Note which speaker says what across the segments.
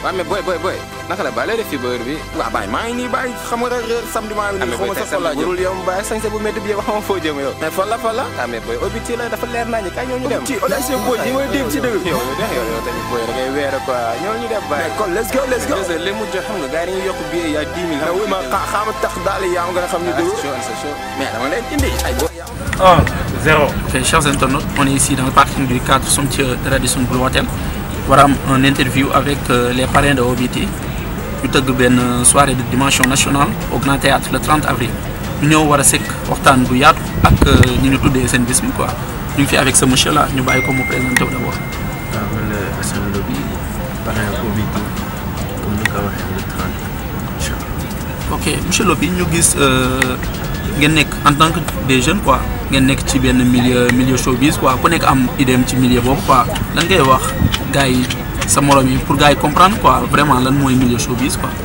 Speaker 1: waaw mais boy boy boy naka la bàyyi lay def fii ba heure bi
Speaker 2: waaw bàyyi maa ngi nii bàyyi xam nga rek samedi maa ngi
Speaker 1: ah
Speaker 2: nii
Speaker 1: mais
Speaker 2: xaw
Speaker 1: boy
Speaker 2: ma
Speaker 1: tey
Speaker 2: sax fan laa
Speaker 1: samedi
Speaker 2: jëm
Speaker 1: warul yow bàyyi sañse bu métti bi yow xam nga foo jëm yow
Speaker 2: mais fan la fan la
Speaker 1: ah mais boy obiti la dafa leer naa ñu kaay ñoo ñu dem
Speaker 2: ci Olyse boy yi may dégg ci dëgg
Speaker 1: yow yow yow yow tamit boy da ngay weere quoi ñoo ñu dem bàyyi
Speaker 2: mais kon let's go let's go
Speaker 1: désolé li mu jot xam nga gars yi dañuy yokk billet yaa 10 000
Speaker 2: mais oui ma xa xaama tax daal yi yaa ma gën a xam ni
Speaker 1: ah
Speaker 2: dëgg
Speaker 1: c'est chaud c'est chaud mais dama leen indi ay boy
Speaker 3: 1, 0.
Speaker 4: Ok, chers internautes, on est ici dans le parking du cadre somptueux de Radisson Blu Hotel. Voilà un interview avec euh, les parrains de Obiti. ñu tëgg benn soirée de dimension nationale au Grand Théâtre le 30 avril. ñu ñëw war a sekk waxtaan bu yaatu ak ñi ñu tuddee seen bis bi quoi ñu ngi fi avec ce monsieur là ñu bàyyi ko mu présenté wu d'abord.
Speaker 5: waaw man la Assane Lo bi parrain Obiti comme ni nga ko waxee le 30 incha allah.
Speaker 4: ok monsieur Lopi ñu gis euh, ngeen nekk en tant que des jeunes quoi ngeen nekk ci benn milieu milieu showbiz quoi ku nekk am idée ci milieu boobu quoi lan ngay wax gars yi sa morom yi pour gars yi comprendre quoi vraiment lan mooy milieu showbiz quoi.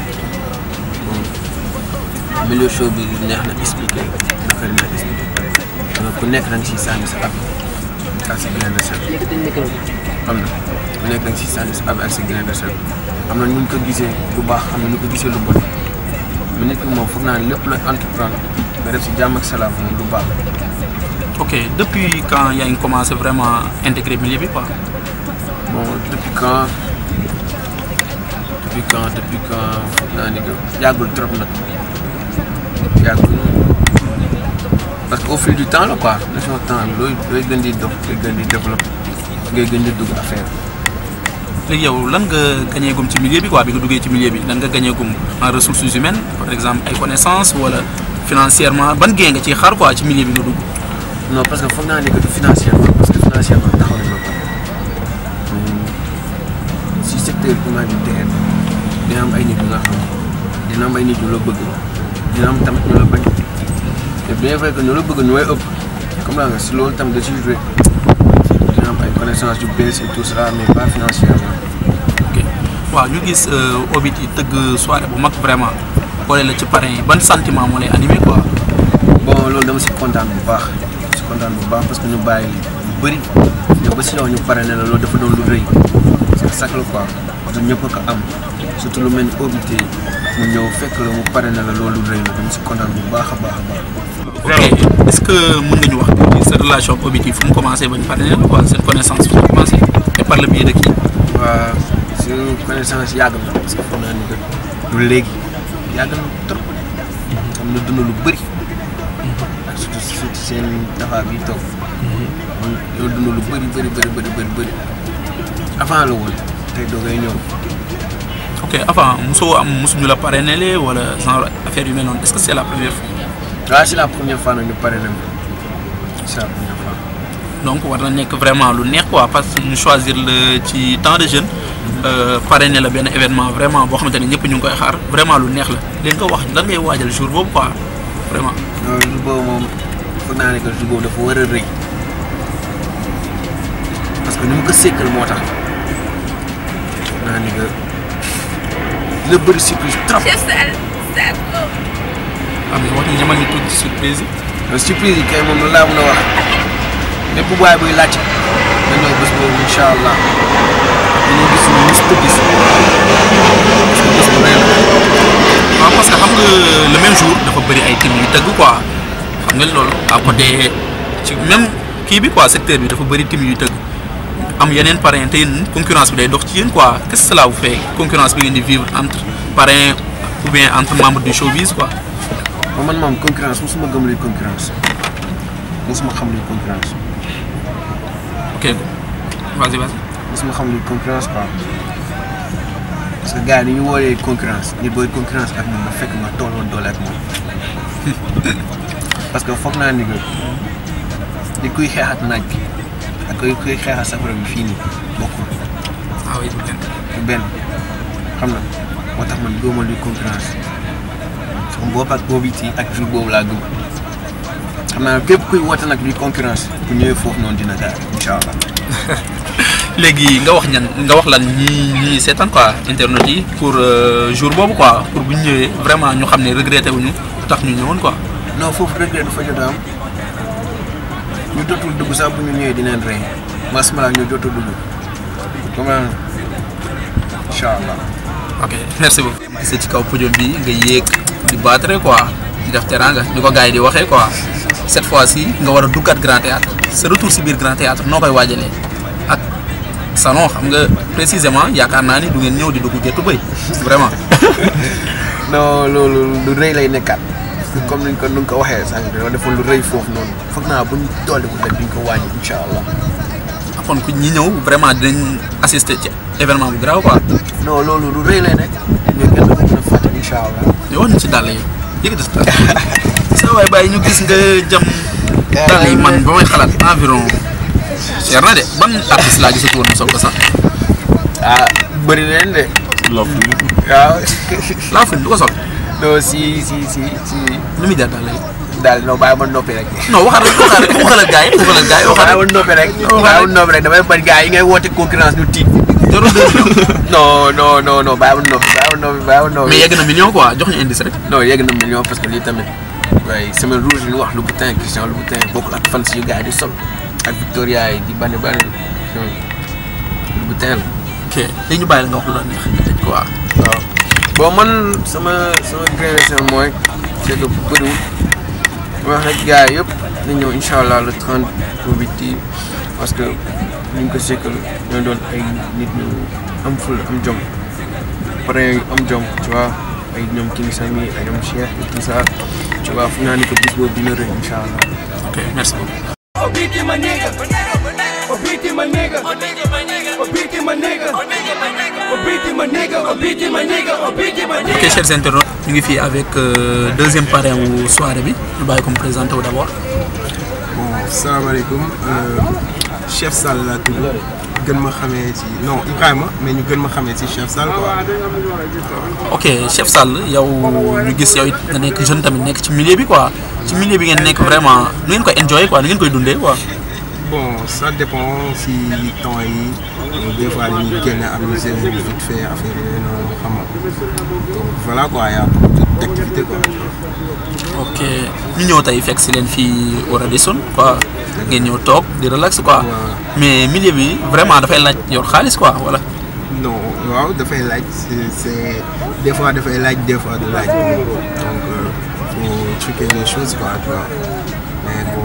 Speaker 5: milieu show bi neex na expliqué naka la neex expliqué donc ku nekk da nga siy sànni sa ab ak sa grain de sel. xam na ku nekk da nga siy sànni sa ab ak sa grain de sel am na nu ñu ko gisee lu baax am na nu ñu ko gisee lu bon mais nit ki moom foog naa ne lépp looy entreprendre nga def si jàmm ak salaam moom lu baax.
Speaker 4: ok depuis quand yaa ngi commencé vraiment intégrer milieu bi quoi.
Speaker 5: bon depuis quand depuis quand depuis quand foog naa ni que yàggul trop nag yàggul parce que au fil du temps la quoi leçon temps looy looy gën di dox ngay gën di développé ngay gën di dugg affaire
Speaker 4: léegi yow lan nga gagné gum ci milieu bi quoi bi nga duggee ci milieu bi lan nga gagné gum en ressources humaines par exemple ay connaissances wala financièrement ban gain nga ciy xaar quoi ci milieu bi nga dugg.
Speaker 5: non parce que foog naa ni que du financièrement parce que financièrement taxaw nañ ma ko si secteur humanitaire dina am ay nit yu nga xam dina am ay nit yu la bëgg dina am tamit ñu la bañ te bien vrai que ñu la bëgg ñooy ëpp comme la nga si loolu tamit da ciy joué dina am ay connaissances yu bees et tout cela mais pas financièrement.
Speaker 4: ok waaw ñu gis Obiti tëgg soirée bu mag vraiment boole la ci parrain yi ban sentiment moo lay animé quoi.
Speaker 5: bon loolu dama si kontaan bu baax si kontaan bu baax parce que ñu bàyyi lu bëri ñëw ba si yow ñu pare ne la loolu dafa doon lu rëy c'est ça la quoi du ñëpp a ko am surtout lu mel ni Obiti mu ñëw fekk la mu pare ne la loolu lu rëy la dama si kontaan bu baax a baax a baax.
Speaker 4: ok est-ce que mën nga ñu wax tuuti sa relation ak Obiti fu mu commencé ba ñu parrainé la quoi seen connaissance fu mu commencé et par le biais de qui.
Speaker 5: waa su connaissance yàgg na parce que foog naa ni que du léegi yàgg na trop am na dund lu bëri ak surtout surtout seen taxaw bi toog man yow dund lu bëri bëri bëri bëri bëri bëri avant la woon tey doo ngay ñëw
Speaker 4: ok avant mosoo am mosuñu la parrainé lee wala genre affaire yu mel noonu est-ce que c'est la première fois.
Speaker 5: waaw c'est la première fois nag ñu pare na ma c'est la première fois
Speaker 4: donc war na nekk vraiment lu neex quoi parce que ñu choisir le ci temps de jeune parrainé la benn événement vraiment boo xamante ne ñëpp ñu ngi koy xaar vraiment lu neex la léegi nga wax lan ngay waajal jour boobu quoi vraiment.
Speaker 5: loolu jour boobu moom foog naa ne que jour boobu dafa war a rëy parce que ni mu ko sékkal moo tax foog naa ne que dina bëri surprise trop.
Speaker 4: am na wax ñu ñamal ñu tuuti surprise yi.
Speaker 5: mais surprise yi kay moom laa mën a wax bépp waay buy laajte nga ñëw bés boobu incha allah dañuy gis ñu mës ko gis parce que bés bu rëy la.
Speaker 4: waaw parce que xam nga le même jour dafa bëri ay team yu tëgg quoi xam nga loolu à côté ci même kii bi quoi secteur bi dafa bëri team yu tëgg am yeneen parrain te yéen concurrence bi day dox ci yéen quoi qu'est-ce que cela vous fait concurrence bi ngeen di vivre entre parrain ou bien entre membres du showbiz quoi.
Speaker 5: ba man moom concurrence mosuma gëm luy concurrence mosuma xam luy concurrence
Speaker 4: ok vas-y vas-y.
Speaker 5: mosuma xam luy concurrence quoi parce que gars yi ni ñu woolee concurrence nit booy concurrence ak moom ba fekk nga tolloo doole ak moom parce que foog naa ni que di kuy xeex ak naaj bi ak kuy kuy xeex ak safara bi fii nii bokkul
Speaker 4: ah oui du benn.
Speaker 5: du benn xam na moo tax man gëmuma luy concurrence sama bopp ak Obiti ak jour boobu laa gëm xam naa képp kuy woote nag luy concurrence bu ñëwee foofu noonu dina gaar incha allah.
Speaker 4: léegi nga wax ñan nga wax lan ñi ñi seetaan quoi internet yi pour euh, jour boobu quoi pour bu ñu ñëwee vraiment ñu xam ne regretté wuñu lu tax ñu ñëwoon quoi.
Speaker 5: non foofu regret du fa jot a am ñu dootul dugg sax bu ñu ñëwee dinañ rey masmala ñu dootul dugg comme incha incha allah.
Speaker 4: ok merci beaucoup. gisee ci kaw podium bi nga yéeg di battre quoi di def teranga ni ko gars yi di waxee quoi cette fois ci nga war a duggaat grand théâtre sa retour si biir grand théâtre noo koy waajalee ak salon xam nga précisément yaakaar naa ni du ngeen ñëw di dugg géttu bëy vraiment.
Speaker 5: non loolu lu rëy lay nekkaat parce que comme ni ko nu nga ko waxee sànq dañoo defoon lu rëy foofu noonu foog naa bu ñu dolli bu rek duñ ko wàññi incha allah.
Speaker 4: kon ku ñi ñëw vraiment dinañ assister ci événement bu grave quoi.
Speaker 5: non loolu lu rëy lay nekk mais kenn du ko mën a fàtte incha allah.
Speaker 4: ñu wax ñu ci dàll yi yëkkati sa dàll sa waay bàyyi ñu gis nga jam dàll yi man ba may xalaat environ cher na de ban artiste laa gisatu woon mu sol ko sax
Speaker 5: ah bëri na leen de.
Speaker 3: Love you.
Speaker 5: waaw.
Speaker 4: laa fin du ko sol
Speaker 5: non si si si si
Speaker 4: nu muy jar dàll yi
Speaker 5: daal non bàyyi ma noppi rek.
Speaker 4: non waxal rek waxal rek waxal ak gars yi waxal ak gars yi waxal
Speaker 5: bàyyi ma
Speaker 4: rek
Speaker 5: noppi rek. bàyyi ma noppi rek damay bañ gars yi ngay woote concurrence ñu tiit.
Speaker 4: jarul deux millions
Speaker 5: non non non non bàyyi ma noppi bàyyi ma noppi bàyyi ma noppi.
Speaker 4: mais yegg na million quoi jox ñu indice rek
Speaker 5: non yegg na million parce que lii tamit waaye semaine rouge li ñu wax Louboutin Christian Louboutin bokkul ak fan si yu gars yi di sol ak Victoria yi di bane bane Louboutin la.
Speaker 4: ok léegi ñu bàyyi la nga wax lu la neex nga tëj quoi
Speaker 5: waaw bon man sama sama grain mooy c'est que bëriwul ma wax rek gars yi yëpp nañ ñëw incha allah le 30 pour Biti parce que ñu ngi ko sekkal ñoo doon ay nit ñu am ful am jom pare yu am jom tu vois ay ñoom King Sami ay ñoom Cheikh et tout ça tu vois fu naa ni ko bis boobu dina rëy incha allah.
Speaker 4: ok merci beaucoup
Speaker 6: Obiti my nigga. Obiti my nigga. Obiti my nigga. Obiti my nigga. Obiti my nigga. Obiti my nigga.
Speaker 4: ok chers internautes ñu ngi fii avec euh, deuxième parrain wu soirée bi ñu bàyyi ko mu présenté wu d' abord
Speaker 2: bon salaamaaleykum chef Sall laa tudd gën ma xamee ci non Ibrahima mais ñu gën ma xamee ci chef Sall quoi.
Speaker 4: ok chef Sall yow ñu gis yow it nga nekk jeune tamit nekk ci milieu bi quoi ci milieu bi ngeen nekk vraiment nu ngeen koy enjoy quoi nu ngeen koy dundee quoi.
Speaker 2: bon ça dépend si temps yi des fois dañuy génne amuser wu vite fait affaire yooyu noonu xam nga donc voilà quoi y a beaucoup d'activités quoi.
Speaker 4: ok ñu ñëw tey fekk si leen fii au Radisson quoi ngeen ñëw toog di relax quoi mais milieu bi vraiment dafay laaj yor xaalis quoi wala.
Speaker 2: non waaw dafay laaj c'est c'est des fois dafay laaj des fois de laaj donc euh, faut truquer les choses quoi tu vois mais bon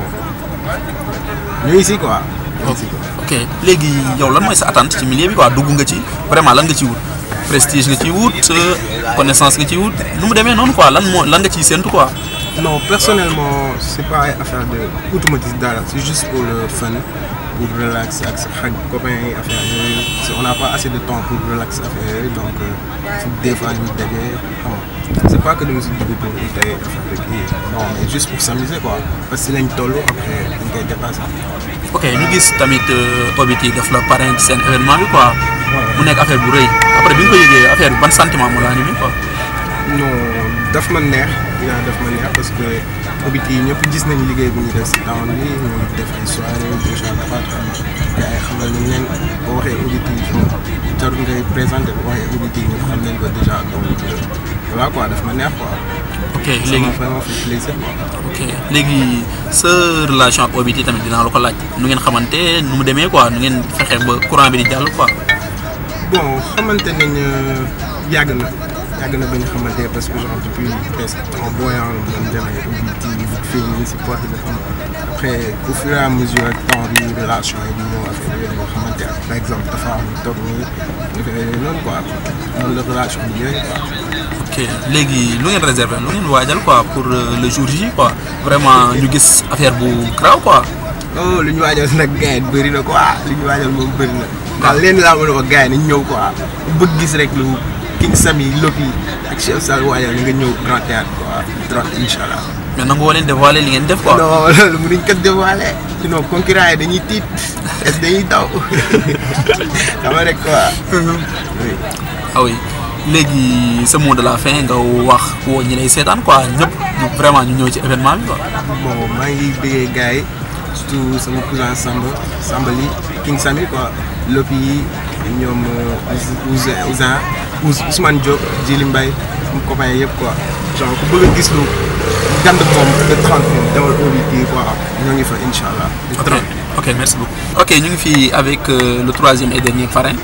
Speaker 2: ñu ngi si quoi. ñu ngi si quoi.
Speaker 4: ok léegi yow lan mooy sa attente ci milieu bi quoi dugg nga ci vraiment lan nga ciy wut prestige nga ciy wut euh, connaissance nga ciy wut nu mu demee noonu quoi lan moo lan nga ciy séntu quoi.
Speaker 2: non personnellement c'est pas ay affaire de automatisme dara c'est juste pour le fun pour relax ak sa xarit copains yi affaire yooyu si on n'a pas assez de temps pour relax affaire yooyu donc si des fois ñu dajee xam nga c'est pas que dama si dugg pour ay affaire de kii non mais juste pour s'amuser quoi parce que si lañ toll après dañ koy dépasser.
Speaker 4: ok ñu gis tamit Obiti def la parrain ci seen événement bi quoi mu nekk affaire bu rëy après bi nga ko yëgee affaire bi ban sentiment moo la animé quoi.
Speaker 2: non daf ma neex yaa daf ma neex parce que Obiti yi ñëpp gis nañ liggéey bu ñu def si temps bi ñu def ay soirées déjà dafa gars yi xamal nañ leen boo waxee Obiti yi jarul ngay présenté boo waxee Obiti yi ñëpp xam nañ ko déjà donc voilà quoi daf ma neex quoi.
Speaker 4: ok
Speaker 2: ça
Speaker 4: léegi
Speaker 2: m'a vraiment fait plaisir quoi.
Speaker 4: ok léegi sa relation ak Obiti tamit dinaa la ko laaj nu ngeen xamante nu mu demee quoi nu ngeen fexe ba courant bi di jàll quoi.
Speaker 2: bon xamante nañ yàgg na yàgg na ba ñu xamante parce que genre depuis presque en voyant doon demee Obiti vite fait ñu ngi si porte bi xam après au fur et à mesure ak temps bi relation yi di ñëw affaire yooyu nga xamante ak par exemple dafa am toog nii affaire yooyu noonu quoi noonu la relation bi yooyu quoi.
Speaker 4: ok léegi lu ngeen réservé lu ngeen waajal quoi pour euh, le jour J quoi vraiment ñu gis affaire bu grave quoi.
Speaker 2: oh lu ñu waajal nag gars yi bëri na quoi lu ñu waajal moom bëri na ndax leen laa mën a wax gars yi nañ ñëw quoi bëgg gis rek lu King Sami Lopi ak Chef Sall waajal nga ñëw Grand Théâtre quoi trop incha allah.
Speaker 4: mais nangu woo leen dévoiler li ngeen def quoi.
Speaker 2: non loolu mënuñ ko dévoilé sinon concurrent yi dañuy tiit est dañuy daw xam nga rek quoi. oui.
Speaker 4: ah oui léegi sa mot de la fin nga wax woo ñi lay seetaan quoi ñëpp ñu vraiment ñu ñëw ci événement bi quoi.
Speaker 2: bon maa ngi bëggee gars yi surtout sama cousin Samba Samba li King Sami quoi Lopi yi ñoom Ousin Ousin Ousmane Diop Djili Mbaye sama copain yëpp quoi genre ku bëgg a gis lu gand moom le 30 moom demal Obiti quoi ñoo ngi fa incha allah. le
Speaker 4: ok
Speaker 2: 30.
Speaker 4: ok merci beaucoup. ok ñu ngi fii avec euh, le troisième et dernier parrain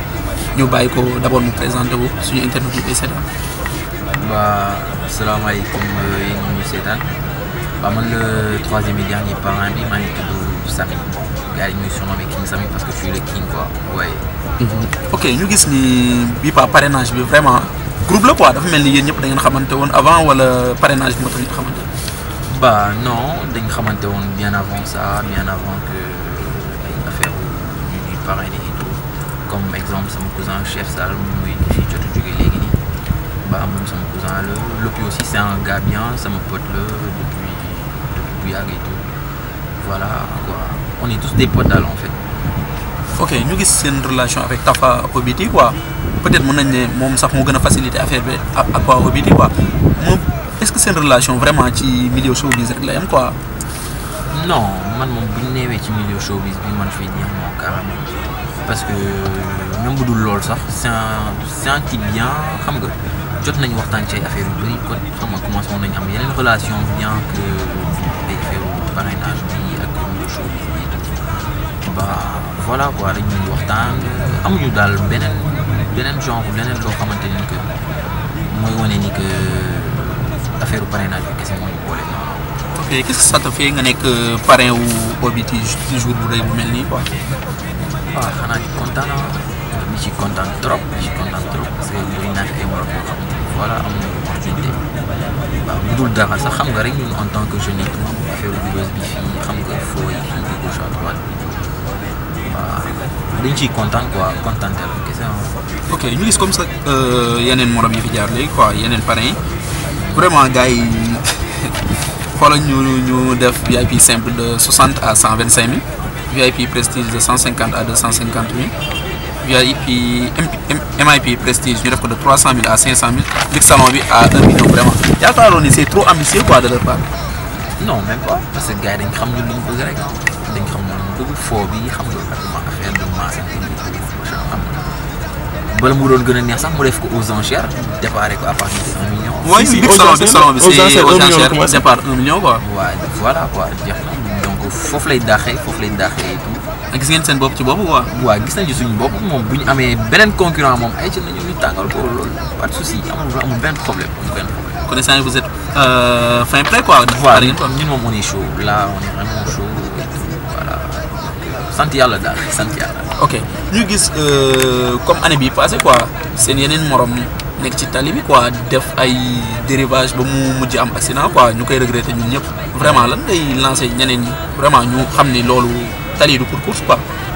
Speaker 4: ñu bàyyi ko d' abord mu présenté wu suñu internet yi koy seetaan.
Speaker 5: Bah, salaamaaleykum yéen ñi ñuy seetaan waaw man le troisième et dernier parrain bi maa ngi tudd Samy gars yi ñuy surnommé King Samy parce que je suis le king quoi waaye.
Speaker 4: ok ñu gis ni bii pa parrainage bi vraiment groupe la quoi dafa mel ni yéen ñëpp da ngeen xamante woon avant wala parrainage bi moo tax ngeen xamante
Speaker 5: Bah non dañ xamante woon bien avant ça bien avant que ay affaire ñu ñuy parrainer et tout comme exemple sama cousin chef Sall muy fi jot a jóge léegi nii bah moom sama cousin la Lopi aussi c'est un gars bien sama pote la depuis depuis bu yàgg et tout voilà quoi on est tous des potes daal en fait.
Speaker 4: ok ñu gis seen relation avec Tafa Obiti quoi peut-être mën nañ ne moom sax moo gën a faciliter affaire bi ak ak waa Obiti quoi moom est-ce que seen relation vraiment ci milieu showbiz rek la yam quoi.
Speaker 5: non man moom bu ñu neewee ci milieu showbiz bi man fii dire non carrément parce que même bu dul loolu sax c'est un c'est un type bien xam nga jot nañu waxtaan ci ay affaires yu bëri kon xam nga commencé woon nañu am yeneen relation bien que ay affaire parrainage bi ak milieu showbiz bi bah voilà quoi dañuy waxtaan amuñu daal beneen beneen genre leneen loo xamante ni que mooy wane ni que affaire parrainage bi kese moo ñu boole non non.
Speaker 4: ok qu'est-ce que ça te fait nga nekk parrain wu Obiti ci jour bu rëy bu mel nii quoi.
Speaker 5: waaw xanaa ci kontaan naa di ci kontaan trop di ci kontaan trop parce que bëri naa fi ay morom yoo xam ne voilà am nañu opportunité waaw bu dul dara sax xam nga rek ñun en tant que jeune et tout affaire buzz bi fii xam nga foo yi fii di gauche à droite bi waaw dañ ciy kontaan quoi kontaan teel kese ah.
Speaker 4: ok ñu gis comme ça yeneen morom yi fi jaar léegi quoi yeneen parrain yi vraiment gars yi xoolal ñu ñu def VIP simple de 60 à 125 000 VIP prestige de 150 à 250 000 VIP MIP prestige ñu def ko de 300 000 à 500 000 big salon bi à 1 million vraiment yaakaaroon ni c'est trop ambitieux quoi de leur part.
Speaker 5: non même pas parce que gars yi dañ xam ñun li ñu bëgg rek dañ xam ñun ñu bëgg foo bi xam nga vraiment affaire de masse bi xam nga bala mu doon gën a neex sax mu def ko aux enchères déparé ko à partir de 1 million.
Speaker 4: oui
Speaker 2: si,
Speaker 4: big
Speaker 2: aux
Speaker 4: salon
Speaker 2: enchères,
Speaker 4: big salon bi
Speaker 2: aux
Speaker 4: c'est
Speaker 2: enchères,
Speaker 4: aux
Speaker 2: 1 million la
Speaker 4: enchères
Speaker 2: commencé.
Speaker 4: départ 1 million quoi.
Speaker 5: waaw voilà quoi jeex na donc foofu lay daaxee foofu lay daaxee et tout
Speaker 4: gis ngeen seen bopp ci boobu quoi.
Speaker 5: waaw gis nañ ci suñu bopp moom bu ñu amee beneen concurrent moom ay ci nañu ñu tàngal ko loolu pas de souci amul amul benn problème amul benn problème.
Speaker 4: connaissant que vous êtes euh, fin prêt quoi.
Speaker 5: voilà
Speaker 4: pare ngeen quoi.
Speaker 5: ñun moom on est chaud là on est vraiment chaud et tout voilà sant yàlla daal sant yàlla.
Speaker 4: ok ñu gis euh, comme année bi passé quoi seen yeneen morom nekk ci tali bi quoi def ay dérivage ba mu mujj am accident quoi ñu koy regretter ñun ñëpp vraiment lan ngay lancer ñeneen ñi vraiment ñu xam ni loolu tali du pour course quoi.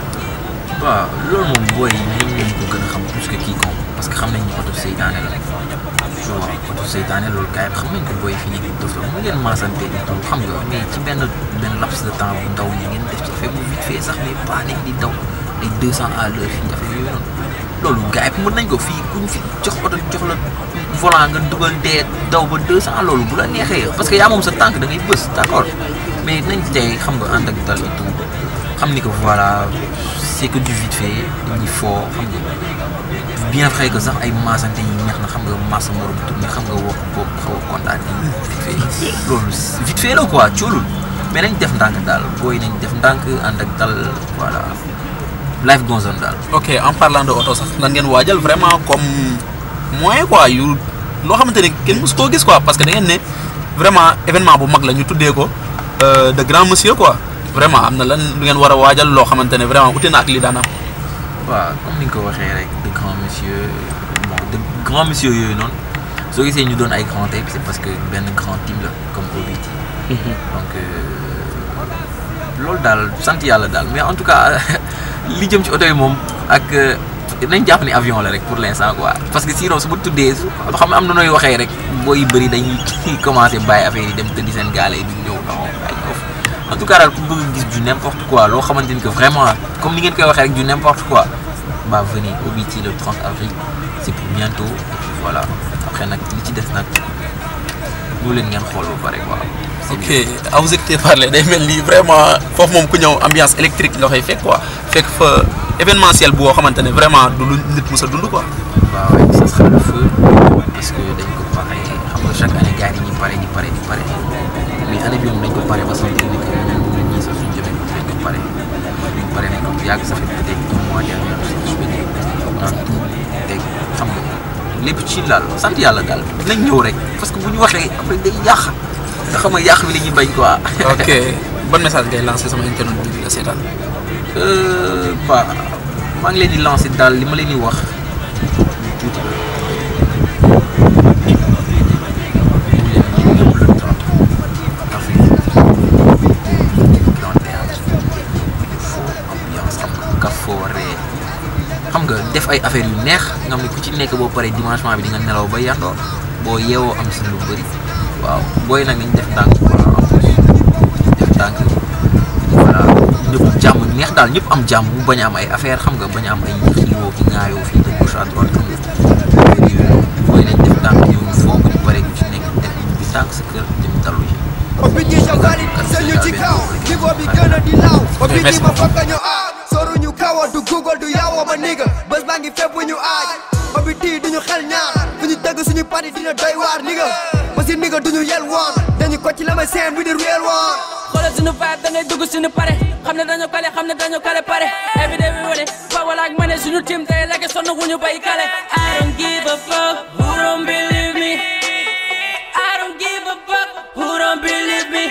Speaker 5: waaw loolu moom booy ñoom ñoo ko gën a xam plus que quiconque parce que xam nañ ni oto seytaane la waaw oto seytaane loolu gars yi xam nañ ko booy fi ñu dof la mu ngeen maasante et tout xam nga mais ci benn benn laps de temps bu ndaw yi ngeen def ci affaire bu vite fait sax mais pas nekk di daw ay 200 à l'heure fii affaire yooyu noonu loolu gars yi mën nañ ko fii kuñ fi jox oto jox la volant nga dugal dee daw ba 200 loolu bu la neexee parce que yaa moom sa tànk da ngay bës d'accord mais nañ tey xam nga ànd ak dal et tout xam ni que voilà c'est que du vite fait dañuy foo xam nga bien vrai que sax ay maasante yi neex na xam nga maasa morom tourné xam nga wax boobu xaw a kontaan yi vite fait loolu vite fait la quoi coolul mais nañ def ndànk daal booy nañ def ndànk ànd ak dal voilà life goes on daal
Speaker 4: ok en parlant de auto sax lan ngeen waajal vraiment comme moyen quoi yu loo xamante ne kenn mosu koo gis quoi parce que da ngeen ne vraiment événement bu mag la ñu tuddee ko euh, de grand monsieur quoi vraiment am na lan lu ngeen war a waajal loo xamante ne vraiment ute na ak li daan am.
Speaker 5: waaw comme ni nga ko waxee rek de grand monsieur bon de grand monsieur yooyu noonu soo gisee ñu doon ay grand tey c'est parce que benn grand team la comme OBT donc loolu daal sant yàlla daal mais en tout cas li jëm ci oto yi moom ak nañ jàpp ni avion la rek pour l'instant quoi parce que sinon su ma tuddee su xam ne am na nooy waxee rek boo yu bëri dañuy commencé bàyyi affaire yi dem tëddi seen gaale yi di ñëw non ay ñëw en tout cas daal ku bëgg gis du n'importe quoi loo xamante ni que vraiment comme ni ngeen koy waxee rek du n'importe quoi bah venez OBT le 30 avril c'est pour bientôt et puis voilà après nag li ci des nag ñu leen ngeen xool ba pare quoi.
Speaker 4: ok à vous écouter parler day mel ni vraiment foofu moom ku ñëw ambiance électrique nga fay fekk quoi fekk fa événementiel boo xamante ne vraiment du lu nit mës a dund quoi.
Speaker 5: waaw ouais, ça sera le feu parce que dañ ko pare xam nga chaque année gars yi dañuy pare di pare di pare mais année bi moom dañ ko pare ba sentir ni que ñun ñun ñii sax suñu jëmee dañ ko pare dañ pare nañ ko bu yàgg ça fait peut-être un mois dernier je veux dire a tout teg xam nga lépp ci laal sant yàlla daal nañ ñëw rek parce que bu ñu waxee après day yàq nga xam nga yàq bi la ñuy bañ quoi.
Speaker 4: ok ban message ngay lancé sama internet bi di la seetaan.
Speaker 5: ba maa ngi leen di lancé daal li ma leen di wax tuuti xam nga def ay affaires yu neex nga xam ne ku ci nekk boo paree dimanchement bi di nga nelaw ba yàndoo boo yeewoo am si lu bëri waaw booy nag nañ def ndànk voilà en plus def ndànk voilà ñëpp jàmm neex daal ñëpp am jàmm mu bañ a am ay affaire xam nga bañ a am ay xiiroo ki ŋaayoo fii de gauche à droite xam nga booy nañ def ndànk ñëw ñu foog ñu pare ku ci nekk def bi tànk sa kër dem dalu ji
Speaker 6: Obiti jawgali sañu ci kaw niveau bi gën a di law Obiti ma fakka ñu aaj soru ñu kawa du google du yawo ma nigga bés baa ngi fépp ñu aaj Obiti duñu xel ñaar fu ñu tëgg suñu party dina doy waar nigga ba si nigga duñu yel woon dañu ko ci la may seen with the real one
Speaker 3: xoolal suñu vibe da ngay dugg suñu pare xam ne dañu kale xam ne dañu kale pare every day we wane fa wala ak ma ne suñu team day lekk sonn wuñu bay kale I don't give a fuck who don't believe me I don't give a fuck who don't believe me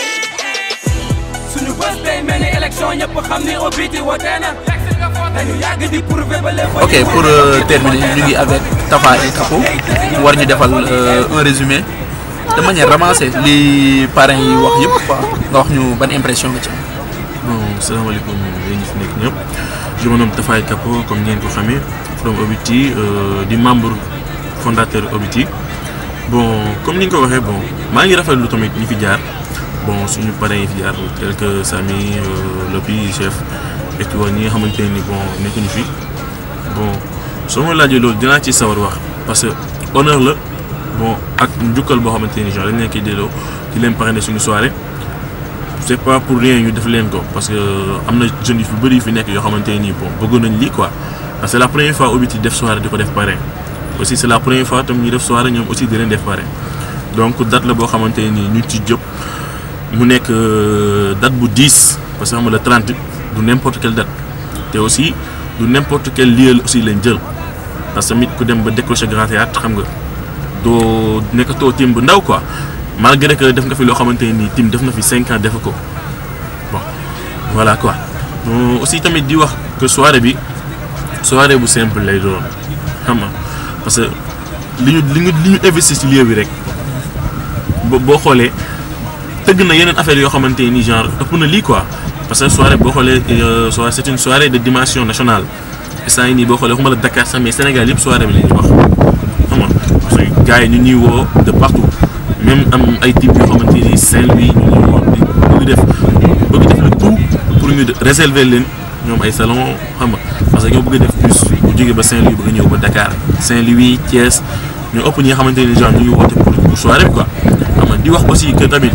Speaker 6: suñu bés day mel ni élection ñëpp xam ni Obiti wote na dañu yàgg di prouver ba lépp
Speaker 4: ok pour euh, terminer ñu ngi avec Tafa et Capo war ñu defal euh, un résumé de manière ramassée li parents yi wax yëpp quoi nga wax ñu ban impression nga ci am.
Speaker 7: bon salaamaaleykum yéen ñi fi nekk ñëpp je me nomme Tafaye Kapo comme ngeen ko xamee from Obiti euh, di membre fondateur Obiti bon comme ni nga ko waxee bon maa ngi rafetlu tamit ñi fi jaar bon suñu parents yi fi jaar tel que Samy euh, Lopi chef et tout ñi nga xamante ne ni bon nekkuñu fi bon soo ma laajee loolu dinaa ci sawar wax parce que honneur la bon ak njukkal boo xamante ni genre dañ leen koy delloo di leen parrainer suñu soirée. c'est pas pour rien ñu def leen ko parce que am na jeunes yu fi bëri yu fi nekk yoo xamante nii bon bëggoon nañ lii quoi parce que c'est la première fois Obiti def soirée di ko def parrain aussi c'est la première fois tam ñu def soirée ñoom aussi di leen def parrain donc date la boo xamante nii ñu ci jëpp mu nekk date bu 10 parce que xam nga le 30 du n'importe quelle date te aussi du n'importe quel lieu aussi lañ jël parce que tamit ku dem ba décrocher grand théâtre xam nga doo nekkatoo tim bu ndaw quoi malgré que def nga fi loo xamante nii tim def na fi cinq ans def ko bon voilà quoi bon aussi tamit di wax que soirée bi soirée bu simple lay doon xam nga parce que li ñu li ñu li ñu investir ci lieu bi rek boo boo xoolee tëgg na yeneen affaire yoo xamante ni genre ëpp na lii quoi parce que soirée boo xoolee soirée c'est une soirée de dimension nationale instant yii nii boo xoolee waxuma la Dakar sax mais Sénégal yëpp soirée bi la ñuy wax xam nga parce que gars yi ñu ñuy woo de partout. même am ay types yoo xamante ni Saint-Louis ñu ngi woon bëgg def bëgg def le tout pour ñu réserver leen ñoom ay salon xam nga parce que ñoo bëgg def plus bu jógee ba Saint-Louis bëgg ñëw ba Dakar Saint-Louis Thiès ñoo ëpp ñi nga xamante ni genre ñu ngi woote pour pour soirée bi quoi xam nga di wax aussi que tamit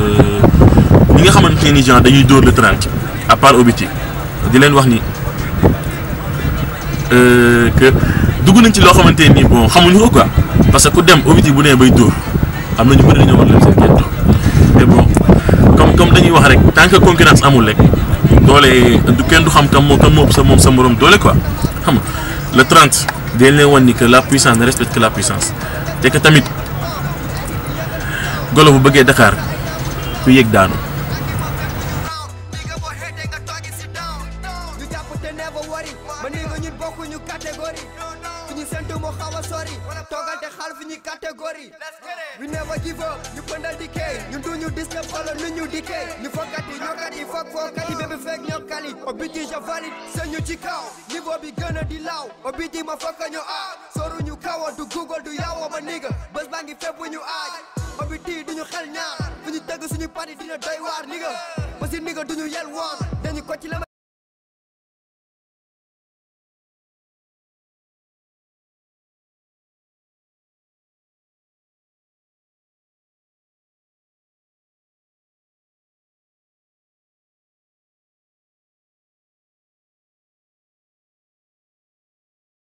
Speaker 7: ñi nga xamante ni genre dañuy dóor le 30 à part Obiti di leen wax ni que dugg nañ ci loo xamante ni bon xamuñu ko quoi parce que ku dem Obiti bu nee bay dóor. am na ñu bëri dañoo war leen seen gerte mais bon comme comme dañuy wax rek tant que concurrence amul rek doole du kenn du xam kam moo kam moo sa moom sa morom doole quoi xam nga le 30 dañ leen wan ni que la puissance ne respecte que la puissance te que tamit golo bu bëggee Dakar ku yëg daanu.
Speaker 6: ñu jàpp te never worry ma ni nga ñun bokkuñu catégorie fi ñu sentu moo xaw a sori toogal te xaal fi ñuy catégorie we never give up ñu pëndal di kay ñun duñu dis ñëpp xoolal nu ñu di kay ñu fokkat yi ñokkat yi fokk fokkat yi bébé fekk ñokkali Obiti je valide sañu ci kaw niveau bi gën a di law Obiti ma fokk ñu aaj soru ñu kawa du google du yawo ma niga bés baa ngi fépp ñu aaj Obiti duñu xel ñaar fu ñu tëgg suñu party dina doy waar niga ba si niga duñu yel woon dañu ko ci la